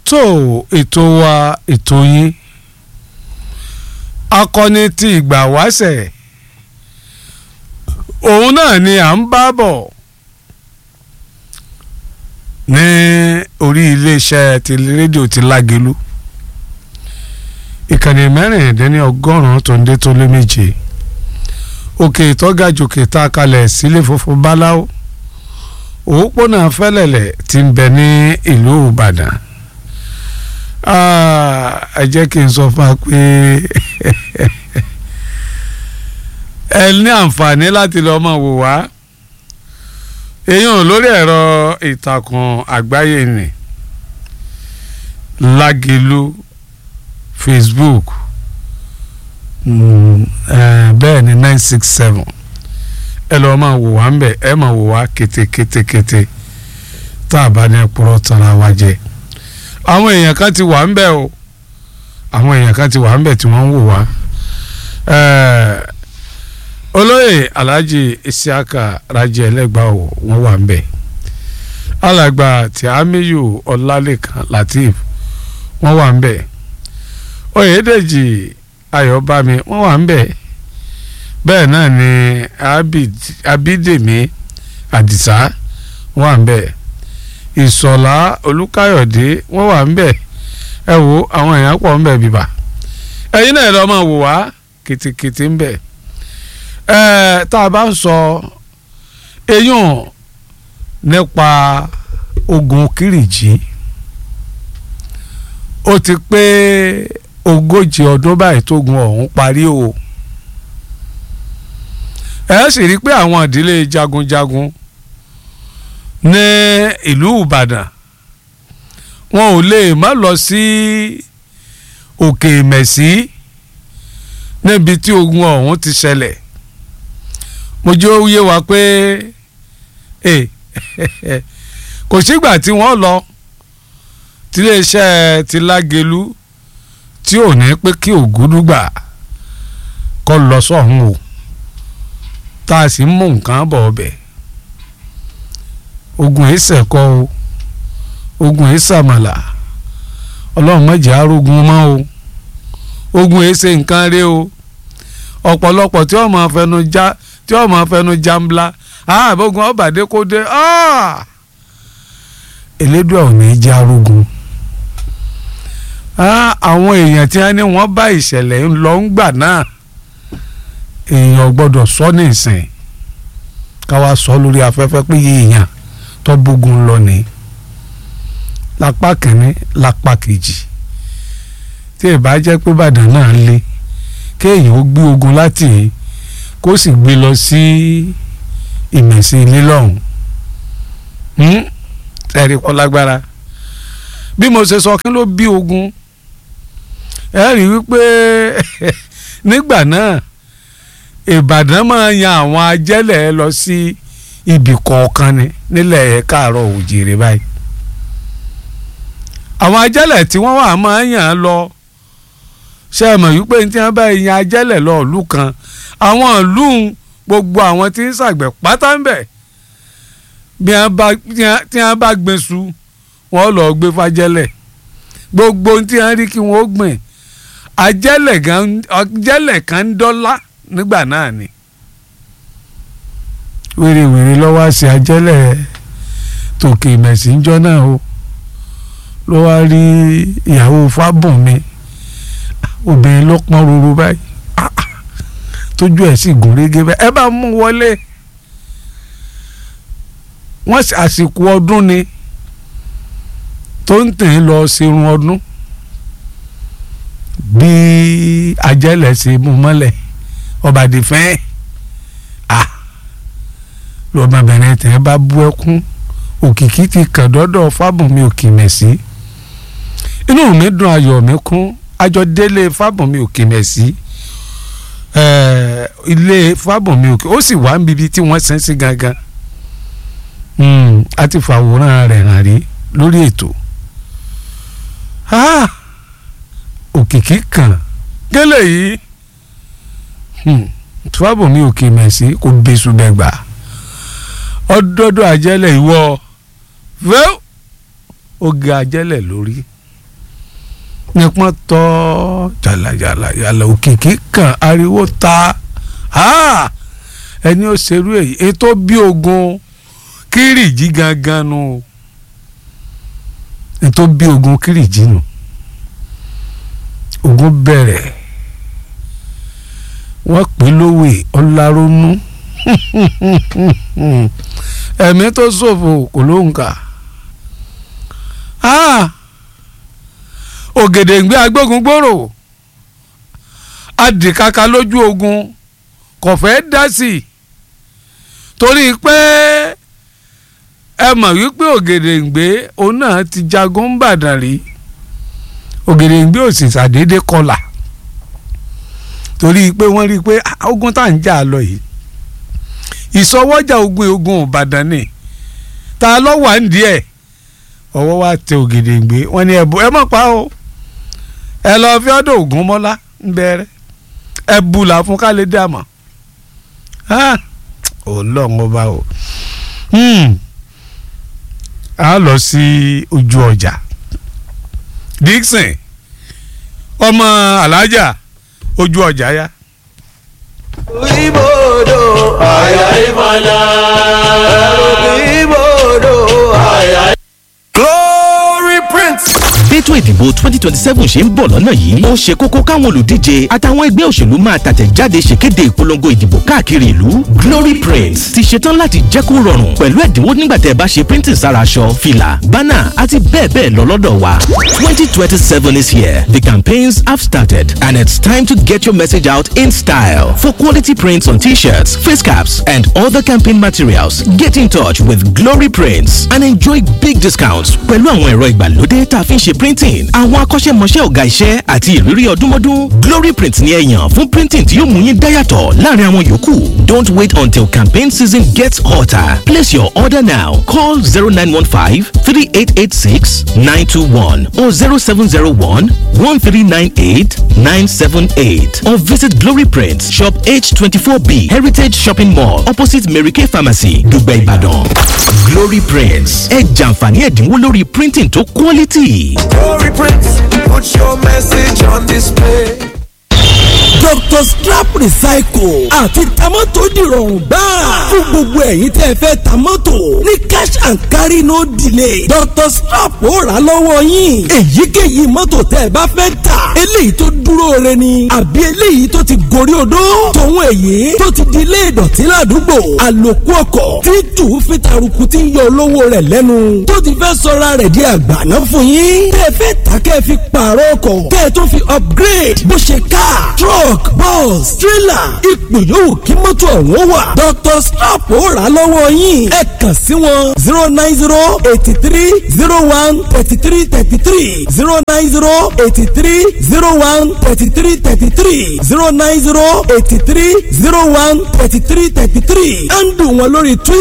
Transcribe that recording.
tó ètò wa ètò yín akọni ti ìgbà wáṣẹ̀ òun náà ni à ń bá bọ̀ ní orí iléeṣẹ́ ti rédíò ti lágelu ìkànnì mẹ́rìndínlẹ́ni ọgọ́rùn-ún tó ń dé tó lé méje òkè ìtọ́gàjòkè tá a kalẹ̀ sílé funfun báláwo òpópónà fẹ́lẹ̀lẹ̀ ti ń bẹ ní ìlú ìbàdàn ẹ jẹ́ kí n sọ fún wa pé ẹ ní àǹfààní láti lọ́ọ́ mọ̀ wò wá èèyàn lórí ẹ̀rọ ìtàkùn àgbáyé ni lágelu facebook bẹ́ẹ̀ ni nine six seven ẹ lọ́ọ́ máa wò wá ń bẹ̀ ẹ máa wò wá kétékétékété tá a bá ní ẹ̀pọ̀rọ̀ tara wa jẹ àwọn èèyàn kan ti wà ń bẹ̀ o àwọn èèyàn kan ti wà ń bẹ̀ tí wọ́n ń wò wá olóyè alhaji isiaka raji ẹlẹgba o wọ́n wà ń bẹ̀ alàgbà tí amiyu ọlálẹ́kan latif wọ́n wà ń bẹ̀ oyèdèjì ayọ̀bámi wọ́n wà ń bẹ̀ bẹ́ẹ̀ náà ni abídèmí àdìsá wọ́n wà ń bẹ̀ ìsọ̀lá olùkáyọ̀dé wọ́n wà ń bẹ̀ ẹ wo àwọn èèyàn pọ̀ ń bẹ̀ bíbà ẹ̀yin náà lọ́ọ́ máa wò wá kìtìkìtì ń bẹ̀ ẹ tá a bá ń sọ eyín nípa ogun kìrìjì ó ti pé ogójì ọdún báyìí tógun ọ̀hún parí o ẹ sì rí i pé àwọn ìdílé jagunjagun ní ìlú Ìbàdàn wọn ò lè má lọ sí òkè mẹ̀sí níbi tí ogun ọ̀hún ti ṣẹlẹ̀ mo jẹ́ ó yé wa pé kò sígbà tí wọ́n lọ tiléeṣẹ́ ti lágelu tí ò ní pé kí ògúdúgbà kọ́ lọ sọ́hún o tá a sì ń mú nǹkan bọ̀ ọbẹ̀ ogun ìṣẹ̀kọ́ o ogun ìṣàmàlà ọlọ́run mọ̀jẹ̀ arógun mọ́ o ogun ìṣe nǹkan rí o ọ̀pọ̀lọpọ̀ tí wọ́n máa fẹnu já tí wọ́n máa fẹnu jambla àbógun ọbàdé kó dé elédùà ò ní jẹ́ arógun àwọn èèyàn tí wọ́n ní wọ́n bá ìṣẹ̀lẹ̀ ń lọ ń gbà náà èèyàn gbọ́dọ̀ sọ ní ìsìn káwa sọ lórí afẹ́fẹ́ pé èèyàn tó bógun lọ ní lápá kìíní lápá kejì tí ìbá jẹ́ pé Ìbàdàn náà le kéèyàn ó gbé ogun láti kó sì gbé lọ sí ìmẹ̀sí ilé lọ́hùn ẹ̀rí kọ́ lágbára bí mo ṣe sọ kí ló bí ogun ẹ rí wípé nígbà náà Ìbàdàn máa yan àwọn ajẹ́lẹ̀ lọ sí ibì kọ̀ọ̀kan ni nílẹ̀ káàárọ̀ òjìrè báyìí àwọn ajẹ́lẹ̀ tí wọ́n wà máa yàn án lọ ṣe é mọ̀ wípé tí wọ́n bá yan ajẹ́lẹ̀ lọ ìlú kan àwọn ìlú gbogbo àwọn tí ń ṣàgbẹ̀ pátá ń bẹ̀ bí wọ́n bá gbin su wọ́n lọ gbé fàjẹ́lẹ̀ gbogbo tí wọ́n rí kí wọ́n gbìn ajẹ́lẹ̀ kan ń dọ́là nígbà náà ni wèrèwèrè lọ́wọ́ àṣẹ ajẹ́lẹ̀ tòkè mẹ̀sìnjọ́ náà o ló wá rí ìyàwó fábùnmi obìnrin ló pọ́n ruru báyìí tójú ẹ̀ sì gùn régé báyìí ẹ bá mú wọlé wọ́n àsìkò ọdún ni tó ń tẹ̀ lọ ṣerun ọdún bí ajẹ́lẹ̀ ṣe mú mọ́lẹ̀ ọbàdì fẹ́ẹ́ lọ́mọbìnrin tẹ̀ bá bú ẹkún òkìkí ti kàn dọ́dọ̀ fábùnmi òkìmẹ̀sí inú mi dùn ayọ̀ mi kún àjọ délé fábùnmi òkìmẹ̀sí ilé fábùnmi òkè ó sì wá níbi tí wọ́n sẹ́ sí gangan a ti fàwòrán rẹ̀ hàn rí lórí ètò òkìkí kan gẹ́lẹ́ yìí fábùnmi òkìmẹ̀sí kò bẹ́sù bẹ́ẹ̀ gbà ọdọọdọ àjẹlẹ ìwọ fẹ́ oge àjẹlẹ lórí nípọn tọ́ jàlàjàlà yàlà òkìkí kan ariwo ta ẹni ó ṣerú èyí ètò bí ogun kírìjì gangan nu ètò bí ogun kírìjì nu ogun bẹ̀rẹ̀ wọ́n pè lówè ọlárónú ẹ̀mí tó ṣòfò kò ló ń kà ògèdèǹgbé agbógun gbòòrò adìkaka lójú ogun kò fẹ́ dá sí i torí pé ẹ mọ̀ wípé ògèdèǹgbé òun náà ti jagun bàdàn rí ògèdèǹgbé ò sì ṣàdédé kọlà torí pé wọ́n rí i pé ogun tá à ń jà lọ yìí ìsọwọ́jà ogun ogun ìbàdàn ni ta ló wà ń díẹ̀ ọwọ́ wa tẹ ògèdèǹgbé wọ́n ní ẹ̀bù ẹ mọ̀ pa o ẹ lọ fi ọdọ ògún mọ́lá ń bẹ̀rẹ̀ ẹ bùlà fún ká lè dàmọ́ ọlọ́run ọba o a lọ sí ojú ọjà Dixon ọmọ alájà ojú ọjà ya. Ibodò àyà ìmọ̀lá. Ibodò àyà. Glory Prince. bẹ́tò ìdìbò twenty twenty seven ṣe ń bọ̀ lọ́nà yìí ó ṣe kókó káwọn olùdíje àtàwọn ẹgbẹ́ òṣèlú máa tàtẹ̀jáde ṣèkéde ìpolongo ìdìbò káàkiri ìlú Glory Print ti ṣetán láti jẹ́ kó rọrùn pẹ̀lú ẹ̀dínwó nígbà tẹ́ ẹ bá ṣe printing sára aṣọ fìlà bánà àti bẹ́ẹ̀ bẹ́ẹ̀ lọ lọ́dọ̀ wa twenty twenty seven is here the campaigns have started and it's time to get your message out in style for quality prints on t-shirts face caps and other campaign materials get in touch with Glory Prints and enjoy big discounts pẹ̀lú àwọn ẹ̀rọ ìgbàlódé tá a fi ń ṣe printing àwọn akọ́ṣẹ́mọṣẹ́ ọ̀gá iṣẹ́ àti ìrírí ọdúnmọ́dún Glory Print ni ẹ yàn fún printing tí yóò mú yín dáyàtọ̀ láàrin àwọn yòókù don't wait until campaign season gets hotter place your order now call zero nine one five three eight eight six nine two one or zero seven zero one one three nine eight nine seven eight or visit Glory Print shop H twenty four B Heritage Shopping Mall opposite Mary Kay Pharmacy Dùgbẹ̀ Ìbàdàn Glory Prints ẹ jàǹfààní ẹ̀dínwó lórí printing tó quality. Glory Prince. Put your message on display. Dr. Strap Recycle àti tamọ́tò dìrọ̀rùn gbáà fún gbogbo ẹ̀yin tẹ́ ẹ fẹ́ tamọ́tò ní cash and carry no delay Dr. Strap ó rà lọ́wọ́ yín èyíkéyìí mọ́tò tẹ́ ẹ bá fẹ́ tà eléyìí tó dúró re ni àbí eléyìí tó ti gorí odó tòun èyí tó ti di ilé ìdọ̀tí ládùúgbò àlòkù ọkọ̀ tí tù fi taruku tí ń yọ olówó rẹ̀ lẹ́nu tó ti fẹ́ sọra rẹ̀ di àgbàná fún yín tẹ́ ẹ fẹ́ tà kẹ́ ẹ fi pààrọ̀ ọkọ̀ kẹ́ ẹ tó fi upgrade bó ṣe car truck bus trailer ipò yòówù kí mọ́tò ọ̀hún wà Dr. Strap ó rà á lọ́wọ́ yín ẹ kàn sí wọn zero nine zero eighty three zero one thirty three thirty three zero nine zero eighty three zero one thirty three thirty three zero nine zero eighty three zero one thirty three thirty three ẹ̀ ń dùn wọn lórí Twitter.